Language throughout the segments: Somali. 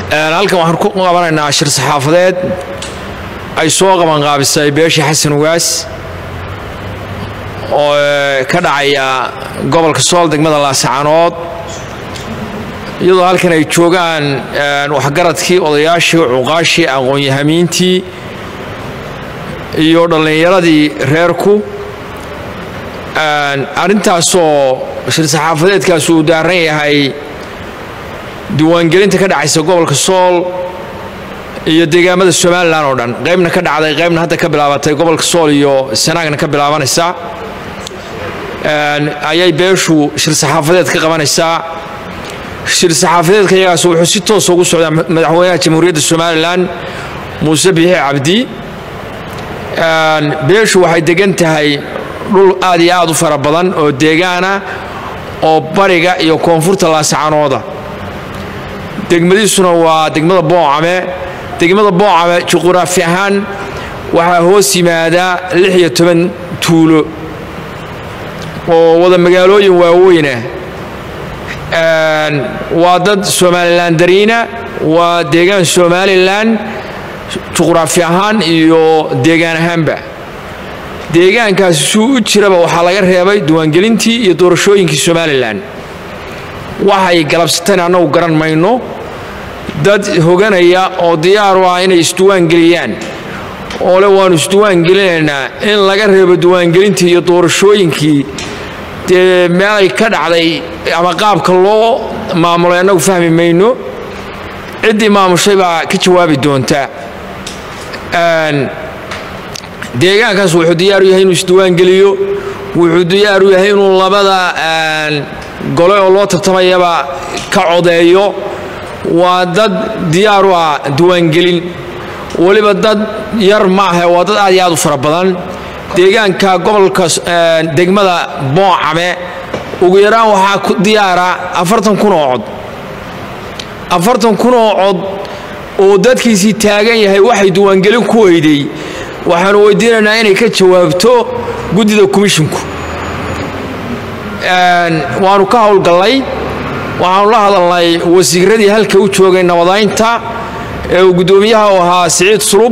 halkan waxaan ku qabanaynaa shir saxaafadeed ay soo qabanqaabisay beeshii xasan ugaas oo ka dhacaya gobolka sool degmada laascaanood iyadoo halkan ay joogaan waxgaradkii odayaashii cuqaashii aqoon-yahamiintii iyo dhallinyaradii reerku arrintaasoo shir saxaafadeedkaas uu daaran yahay diiwaangelinta ka dhacaysa gobolka sool iyo deegaamada somalilan oo dhan qaybna ka dhacday qaybna hadda ka bilaabatay gobolka sool iyo sanaagna ka bilaabanaysa ayay beeshu shir saxaafadeed ka qabanaysaa shir saxaafadeedka iyagaas wuxuu si toosa ugu socdaa madaxweynaha jamhuuriyadda somalilan muuse biixi cabdi beeshu waxay degan tahay dhul aad iyo aad u fara badan oo deegaana oo bariga iyo koonfurta laasacanooda degmadiisuna waa degmada boocame degmada boocame juquraafi ahaan waxaa hoos yimaadaa lix iyo toban tuulo oo wada magaalooyin waaweyna waa dad somalilan dariina waa deegaan somalilan juquraafi ahaan iyo deegaan ahaanba deegaankaasi suu u jiraba waxaa laga reebay diiwaangelintii iyo doorashooyinkii somalilan waxay galabsateen annagu garan mayno dad hoganaya oo diyaar u ah inay isdiwaangeliyaan oo le waannu isdiwaangelinaynaa in laga reebo diiwaangelintii iyo doorashooyinkii dee meelay ka dhacday ama qaabka loo maamulay annagu fahmi mayno ciddii maamushay baa ka jawaabi doonta deegaankaas wuxuu diyaar u yahay inuu isdiwaangeliyo wuxuu diyaar u yahay inuu labada gole oo loo tartamayaba ka codeeyo waa dad diyaar u ah diiwaangelin weliba dad yar ma ahe waa dad aad iyo aad u fara badan deegaanka gobolka degmada boocame ugu yaraan waxaa ku diyaara afartan kun oo cod afartan kun oo cod oo dadkiisii taagan yahay waxay diiwaangelin ku weyday waxaanu weydiinaynaa inay ka jawaabto guddida komishinku waanu ka howlgallay waxaanu la hadalnay wasiiradii halka u joogay nabadaynta ee uu guddoomiyaha u ahaa siciid sulub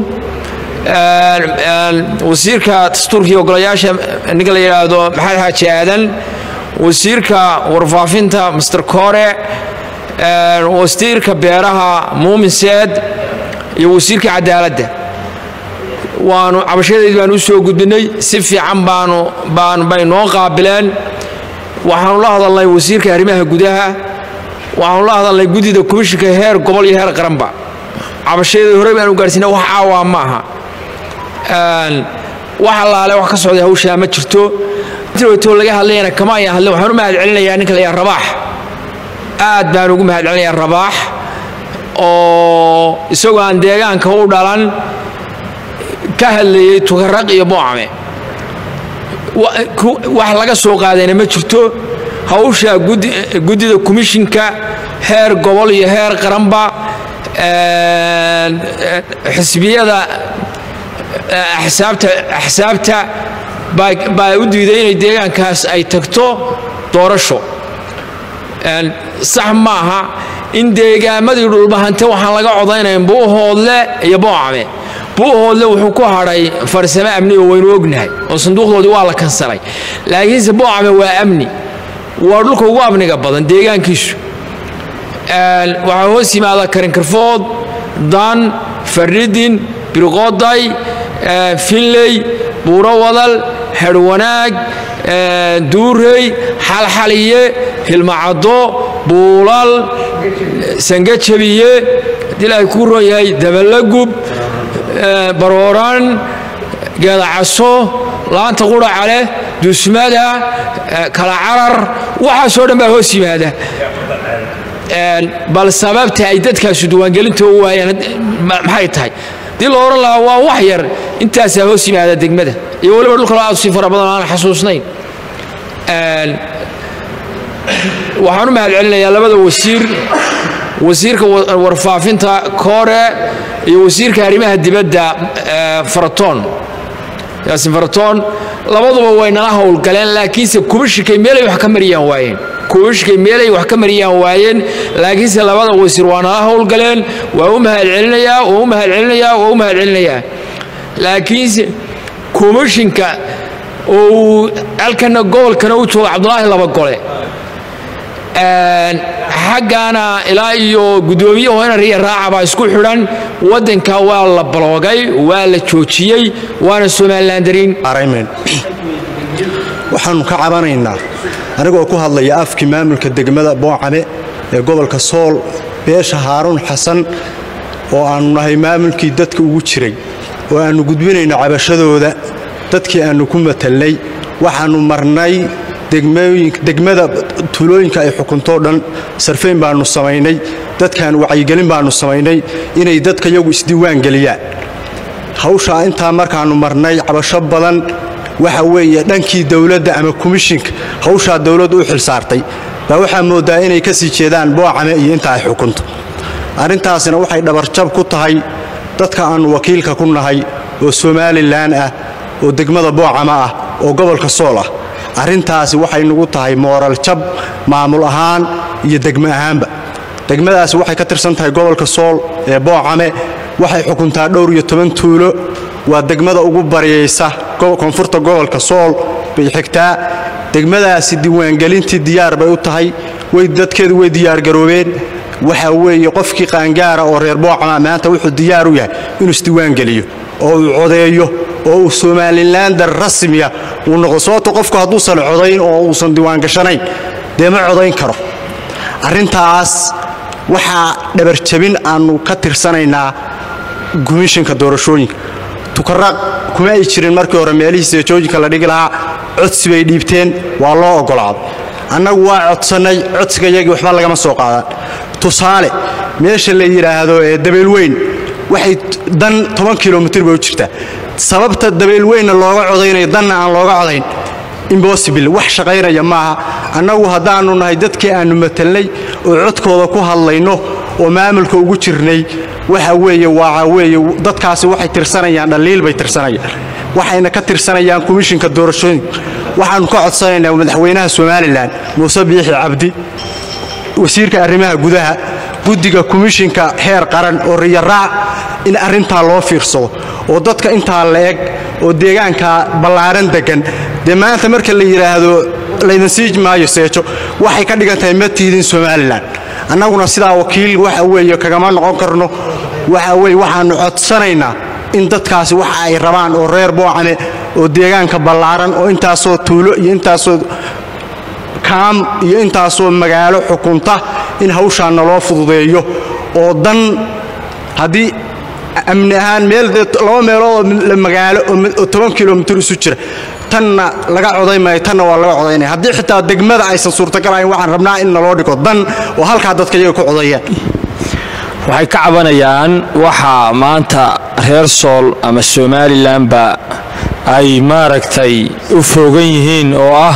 wasiirka dastuurkii ogolayaasha ninka la yidhaahdo maxamed xaaji aadan wasiirka warfaafinta master kore wasiirka beeraha muumin seed iyo wasiirka cadaaladda waanu cabashadeed baanu u soo gudbinay si fiican baanu baan bay noo qaabileen waxaanu la hadalnay wasiirka arrimaha gudaha waxaanu la hadalnay guddida komishinka heer gobol iyo heer qaranba cabashadeed horey baanu gaarsiina wax caawaa ma aha wax allaale wax ka socday hawshaa ma jirto to laga hadlayana kama ayan hadlin waxaan u mahad celinayaa ninka la yaha rabaax aad baan ugu mahad celinayaa rabaax oo isagoo aan deegaanka u dhalan ka hadlayey tukaraq iyo boocame wax laga soo qaadayna ma jirto hawsha guddida komishinka heer gobol iyo heer qaranba xisbiyada axsaabta baa u diiday inay deegaankaas ay tagto doorasho sax maaha in deegaamadii dhulbahante waxaan laga codaynayn buuhoodle iyo boocame buuhoodle wuxuu ku hadhay farsamo amni oo waynu ognahay oo sanduuqdoodii waa la kansalay laakiinse boocame waa amni waa dhulka ugu amniga badan deegaankiisu waxaa hoos yimaada karinkarfood dan faridin birqoday finley buuro wadal herwanaag duurey xalxaliye hilmacaddo buulal sangajabiye haddii ilaahay kuu ron yahay dabalagub barooran geedacaso laanta quracaleh dusmada kala carar waxaasoo dhan baa hoos yimaada bal sababta ay dadkaasu diiwaangelinta u waayeen maxay tahay dii la odhan lahaa waa wax yar intaasaa hoos yimaada degmada iyo weliba dhulka aad usii fara badan aan xasuusnayn waxaan u mahad celinayaa labada wasiir wasiirka warfaafinta koore iyo wasiirka arrimaha dibadda faratoon yaasin faratoon labaduba way nala howlgaleen laakiinse kubashikay meelay wax ka mariyaan waayeen kuushkay meelay wax ka mariyaan waayeen laakiinse labada wasiir waa nala howlgaleen waa u mahadcelinayaa waa u mahadcelinayaa waa u mahadcelinayaa laakiinse komishinka oo uu halkana gobolkana u joogo cabdulaahi laba gole xaggaana ilaa iyo guddoomiye hoynar iyo raaca baa isku xidhan waddanka waa la baloogay waa la joojiyey waana somalilandarin waxaannu ka cabanaynaa anigoo ku hadlaya afkii maamulka degmada boocame ee gobolka sool beesha haaruun xasan oo aannu nahay maamulkii dadka ugu jiray oo aannu gudbinayno cabashadooda dadkii aannu ku matalnay waxaannu marnay degmada tuulooyinka ay xukuntoo dhan sarfayn baannu samaynay dadkaan wacyigelin baannu samaynay inay dadka yagu isdiiwaan geliyaan hawshaa intaa markaannu marnay cabasho badan waxa weeye dhankii dowladda ama komishinka hawshaa dowladdu u xilsaartay baa waxaa mooddaa inay ka sii jeedaan boocame iyo inta ay xukunto arrintaasina waxay dhabarjab ku tahay dadka aannu wakiilka ku nahay oo somalilan ah oo degmada boocama ah oo gobolka sool ah arrintaasi waxay nugu tahay mooral jab maamul ahaan iyo degmo ahaanba degmadaasi waxay ka tirsan tahay gobolka sool ee boocame waxay xukuntaa dhowr iyo toban tuulo waa degmada ugu baryaysa koonfurta gobolka sool bay xigtaa degmadaasi diiwaangelintii diyaar bay u tahay way dadkeedu way diyaargaroobeen waxa weeye qofkii qaangaara oo reer boocama maanta wuxuu diyaar u yahay inuu isdiiwaangeliyo oo uu codeeyo oo uu somalilander rasmiya uu noqdo sababto qofku hadduusan codayn oo uusan diiwaangashanayn dee ma codayn karo arrintaas waxaa dhabarjabin aannu ka tirsanaynaa komishinka doorashooyinka tukaraaq kuma ay jirin markii hore meelihii seejoojinka la dhigi lahaa codsi bay dhiibteen waa loo oggolaaday annagu waa codsannay codsigayagii waxba lagama soo qaadaan tusaale meesha la yidhaahdo ee dabeelweyn waxay dan toban kilomitir bay u jirtaa sababta dabeelweynna looga codaynayo danna aan looga codayn imbossible wax shaqaynaya maaha annagu haddaannu nahay dadkii aannu matalnay oo codkooda ku hadlayno oo maamulka ugu jirnay waxa weeye waxa weeye dadkaasi waxay tirsanayaan dhaliil bay tirsanayaan waxayna ka tirsanayaan komishinka doorashooyinka waxaannu ka codsanaynaa madaxweynaha somalilan muuse biixi cabdi wasiirka arrimaha gudaha guddiga komishinka heer qaran oo riyaraac in arrintaa loo fiirsado oo dadka intaa la eg oo deegaanka ballaaran deggan dee maanta marka la yidhaahdo laydin sii maayo seejo waxay ka dhigan tahay ma tiidin somalilan annaguna sidaa wakiil waxa weeye kagama noqon karno waxa weye waxaannu codsanaynaa in dadkaasi waxa ay rabaan oo reer boocame oo deegaanka ballaaran oo intaasoo tuulo iyo intaasoo kaam iyo intaasoo magaalo xukunta in hawshaa naloo fududeeyo oo dan haddii amni ahaan meel laba meeloodoo magaalo oo toban kilomitir isu jira tanna laga coday maayo tanna waa laga codaynaya haddii xitaa degmada aysan suurtagal ahayn waxaan rabnaa in naloo dhigo dan oo halkaa dadka iyaga ku codayaan waxay ka cabanayaan waxaa maanta reer sool ama somalilanba ay maaragtay u foogan yihiin oo ah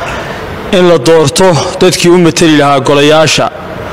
in la doorto dadkii u mateli lahaa golayaasha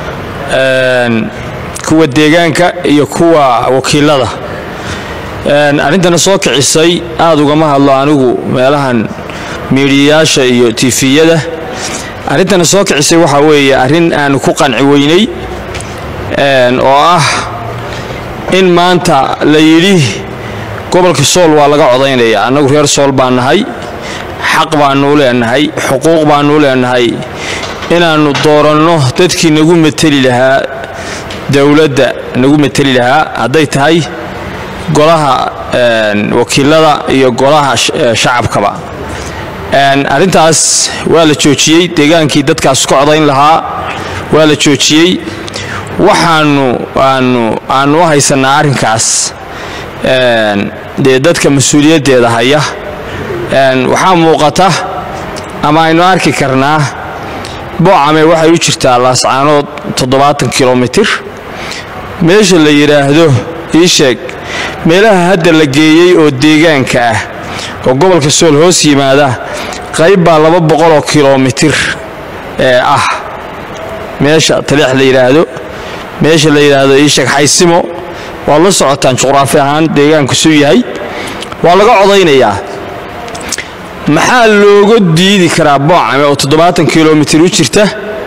kuwa deegaanka iyo kuwa wakiilada arrintana soo kicisay aad ugama hadlo anigu meelahan miidhiyayaasha iyo tifiyada arrintana soo kicisay waxaa weeye arrin aanu ku qanci weynay oo ah in maanta la yidhi gobolka sool waa laga codaynaya annagu reer sool baan nahay xaq baannu leenahay xuquuq baannu leenahay inaannu dooranno dadkii nagu mateli lahaa dowladda nagu mateli lahaa hadday tahay golaha wakiilada iyo golaha shacabkaba arrintaas waa la joojiyey deegaankii dadkaas ka codayn lahaa waa la joojiyey waxaanu aanu aanu u haysannaa arrinkaas dee dadka mas-uuliyaddeeda haya waxaa muuqata ama aynu arki karnaa boocame waxay u jirtaa laascaanood toddobaatan kilomitir meesha la yidhaahdo ii sheeg meelaha hadda la geeyey oo deegaanka ah oo gobolka sool hoos yimaada qayb baa laba boqoloo kilomitir ee ah meesha taleex la yidhaahdo meesha la yidhaahdo ii sheeg xaysimo waad la socotaan juqraafi ahaan deegaanku suu yahay waa laga codaynayaa maxaa looga diidi karaa boocame oo toddobaatan kilomitir u jirta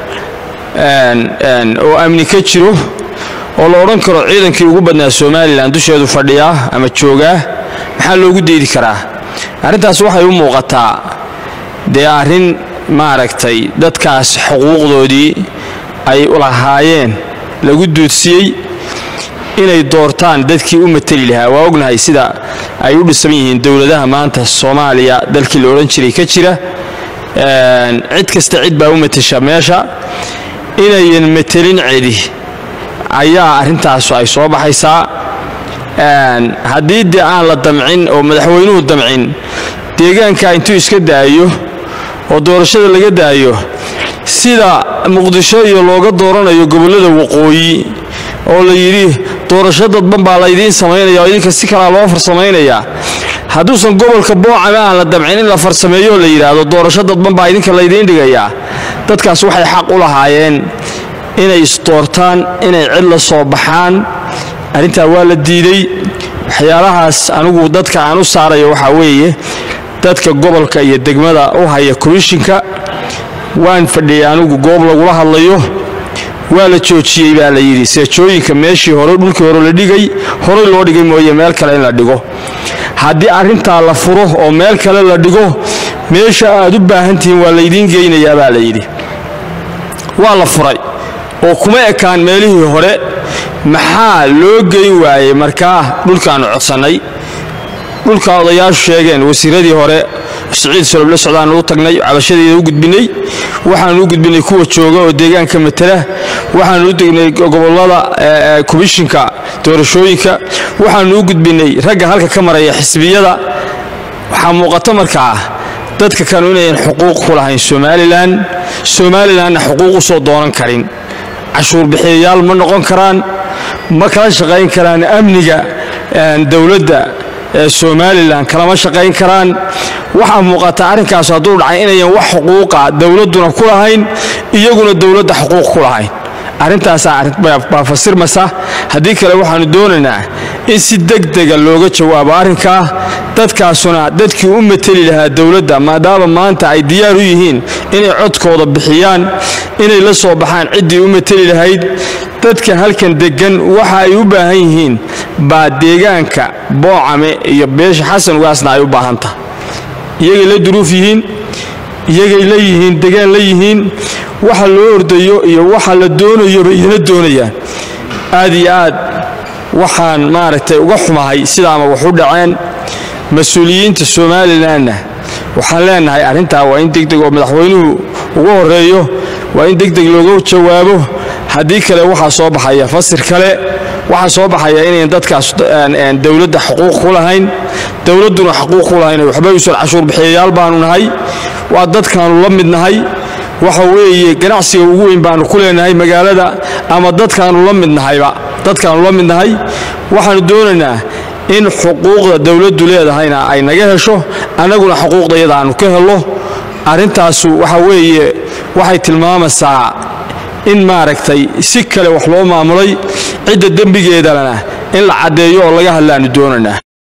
oo amni ka jiro oo la odhan karo ciidankii ugu badnaa somalilan dusheedu fadhiyaa ama joogaa maxaa loogu deydi karaa arrintaas waxay u muuqataa dee arrin maaragtay dadkaas xuquuqdoodii ay lahaayeen lagu duudsiyey inay doortaan dadkii u mateli lahaa waa ognahay sida ay u dhisan yihiin dowladaha maanta soomaaliya dalkii la odhan jiray ka jira cid kasta cid baa u matasha meesha inayan matelin cidi ayaa arrintaasu ay soo baxaysaa haddii dee aan la damcin oo madaxweynuhu damcin deegaanka intuu iska daayo oo doorashada laga daayo sida muqdisho iyo looga dooranayo gobollada waqooyi oo la yidhi doorasho dadban baa laydiin samaynaya oo idinka si kalaa loo farsamaynayaa hadduusan gobolka boocame aan la damcin in la farsameeyo la yidhaahdo doorasho dadban baa idinka laydiin dhigayaa dadkaas waxay xaq u lahaayeen inay isdoortaan inay cid la soo baxaan arrintaa waa la diiday waxyaalahaas anigu dadka aan u saarayo waxaa weeye dadka gobolka iyo degmada u haya komishinka waan fadhiyay anigu goob lagula hadlayo waa la joojiyey baa la yidhi seejooyinka meeshii hore dhulkii hore la dhigay horey loo dhigay mooye meel kale in la dhigo haddii arrintaa la furo oo meel kale la dhigo meesha aad u baahantihiin waa laydiin geynayaa baa la yidhi waa la furay oo kuma ekaan meelihii hore maxaa loo geyn waayey markaa dhulkaannu codsannay dhulka odayaashu sheegeen wasiiradii hore siciid soloble socdaannu u tagnay cabashadeeda u gudbinnay waxaannu u gudbinnay kuwa jooga oo deegaanka matala waxaannu u degnay gobollada komishinka doorashooyinka waxaannu u gudbinnay ragga halka ka maraya xisbiyada waxaa muuqato markaa dadka kanu inayan xuquuq ku lahayn somalilan somalilanna xuquuq u soo doonan karin cashuur bixiyayaal ma noqon karaan ma kala shaqayn karaan amniga dowladda somalilan kalama shaqayn karaan waxaa muuqata arrinkaas hadduu dhacay inayan wax xuquuqa dowladduna ku lahayn iyaguna dowladda xuquuq ku lahayn arrintaasaa fasirmasa haddii kale waxaannu doonaynaa in si degdega looga jawaabo arrinkaa dadkaasuna dadkii u mateli lahaa dowladda maadaama maanta ay diyaar u yihiin inay codkooda bixiyaan inay la soo baxaan ciddii u mateli lahayd dadka halkan deggan waxa ay u baahan yihiin baa deegaanka boocame iyo beesha xasan ugaasna ay u baahan tahay iyagay la duruuf yihiin iyagay la yihiin degaan la yihiin waxa loo ordayo iyo waxa la doonayoba idina doonayaan aad iyo aad waxaan maaragtay uga xumahay sidaama wax u dhaceen mas-uuliyiinta somalilanna waxaan leenahay arrintaa waa in degdeg oo madaxweynuhu ugu horeeyo waa in degdeg looga jawaabo haddii kale waxaa soo baxaya fasir kale waxaa soo baxaya inayn dadkaas dowladda xuquuq ku lahayn dowladduna xuquuq ku lahayn waxba usan cashuur bixiyayaal baanu nahay waa dadkaanu la mid nahay waxa weeye ganacsiga ugu weyn baanu ku leenahay magaalada ama dadkaanu la mid nahayba dadkaanu la mid nahay waxaanu doonaynaa in xuquuqda dowladdu leedahayna ay naga hesho annaguna xuquuqda iyada aanu ka hello arrintaasu waxa weeye waxay tilmaamaysaa in maaragtay si kale wax loo maamulay cidda dembigeedalana in la caddeeyo oo laga hadlaanu doonaynaa